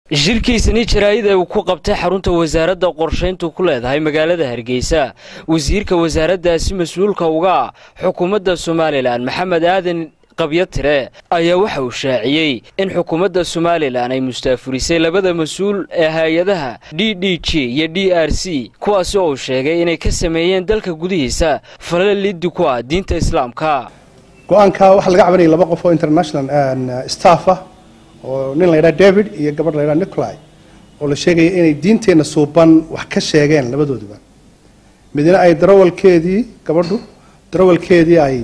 shirkiisani jaraa'ida uu ku qabtay xarunta wasaaradda qorshayntu ku leedahay magaalada hargeysa wasiirka wasaaraddaasi mas-uulka uga ah xukuumadda somalilan maxamed aadan qabyatire ayaa waxa uu shaaciyey in xukuumadda somalilan ay mustaafurisay labada mas-uul ee hay-adaha d d g iyo d r c kuwaasi oo uu sheegay inay ka sameeyeen dalka gudihiisa falal liddi ku ah diinta islaamka go-aanka waxaa laga cabanayay laba qof oo international staff ah oo nin la ydhaha david iyo gabadh la ydhaha nicolai oo la sheegaya inay diinteenna suuban wax ka sheegeen labadooduba midna ay darawalkeedii gabadhu darawalkeedii ay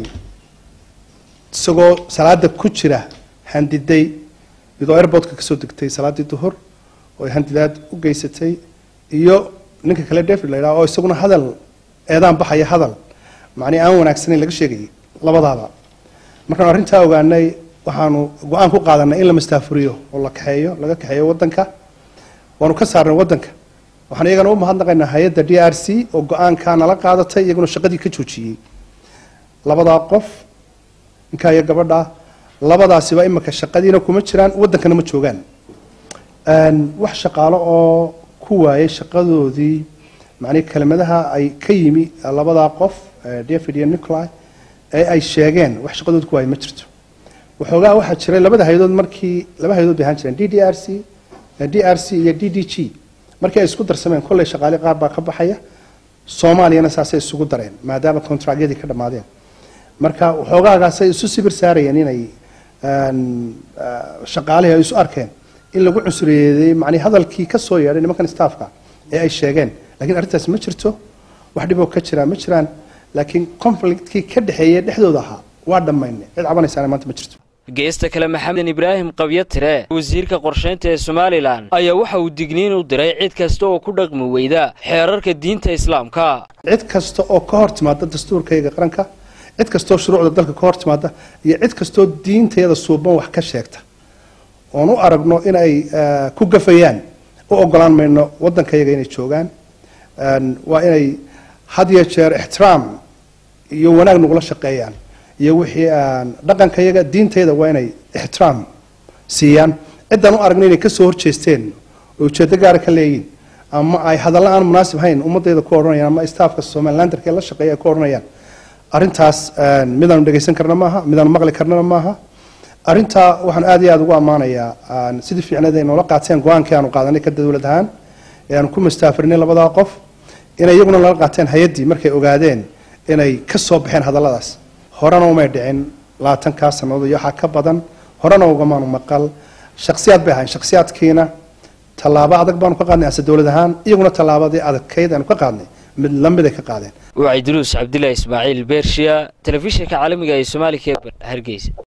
isagoo salaada ku jira handiday iyadoo airbortka kasoo degtay salaaddii duhur oo ay handidaad u geysatay iyo ninka kale david la ydhaha oo isaguna hadal eedaan baxaya hadal macnii aan wanaagsanayn laga sheegayay labadaaba markaanu arrintaa ogaanay waxaanu go-aan ku qaadanay in la mastaafuriyo oo la kaxeeyo laga kaxeeyo wadanka waanu ka saarnay wadanka waxaan iyagana u mahadnaqaynaa hay-adda d r c oo go-aankaa nala qaadatay iyaguna shaqadii ka joojiyey labadaa qof ninkaa iyo gabadha labadaasiba imika shaqadiina kuma jiraan wadankana ma joogaan wax shaqaalo oo ku waayay shaqadoodii macnii kelimadaha ay ka yimi labadaa qof david iyo nicolai ee ay sheegeen wax shaqadood ku waayay ma jirto waxoogaa waxaa jiray labada hay-adood markii laba hay-adood bay ahaan jireen d d r c d r c iyo d d g markii ay isku darsameen kolley shaqaale qaar baa ka baxaya soomaaliyana saasay isugu dareen maadaama contractyadii ka dhammaadeen marka waxoogaagaasay isu sibir saarayeen inay shaqaalihii ay isu arkeen in lagu cusuriyeeday macnii hadalkii ka soo yeedhay nimankan staffka ee ay sheegeen lakiin arrintaasi ma jirto wax dhiboo ka jiraa ma jiraan laakiin conflictkii ka dhexeeya dhexdooda ahaa waa dhammaynay cid cabanaysaana maanta ma jirto geesta kale maxamed ibraahim qabyatire wasiirka qorshaynta ee somalilan ayaa waxa uu digniin u diray cid kasta oo ku dhaqmi weyda xeerarka diinta islaamka cid kasta oo ka hor timaada dastuurkayga qaranka cid kastoo shuruucda dalka ka hor timaada iyo cid kastoo diintayada suuban wax ka sheegta oon u aragno in ay ku gafayaan u ogolaan mayno waddankayaga inay joogaan waa inay had iyo jeer ixtiraam iyo wanaag nagula shaqeeyaan iyo wixii dhaqankayaga diintayada waa inay ixtiraam siiyaan ciddaan u aragno inay kasoo horjeesteen oo ujeedo gaara ka leeyihin ama ay hadalla aan munaasib hayn ummadayda ku odhanayaan ama staafka somalilandarka la shaqeeya ay ku odhanayaan arrintaas midaanu dhegaysan karna maaha midaanu maqli karnana maaha arrintaa waxaan aad iyo aada ugu ammaanayaa sidii fiicneed ay noola qaateen go-aankii aanu qaadanay ka dowlad ahaan ee aanu ku mastaafirinay labadaa qof inay iyaguna nala qaateen hay-addii markay ogaadeen inay ka soo baxeen hadalladaas horena umay dhicin labaatankaa sannadood iyo waxaa ka badan horena ugamaanu maqal shaksiyaad bay ahayn shaksiyaadkiina tallaabo adag baanu ka qaadnay ase dowlad ahaan iyaguna tallaabadii adagkayd aanu ka qaadnay mid lamid ay ka qaadeen wacyiduruus cabdilaahi ismaaciil beershiya telefishinka caalamiga ee soomaaliya hargeysa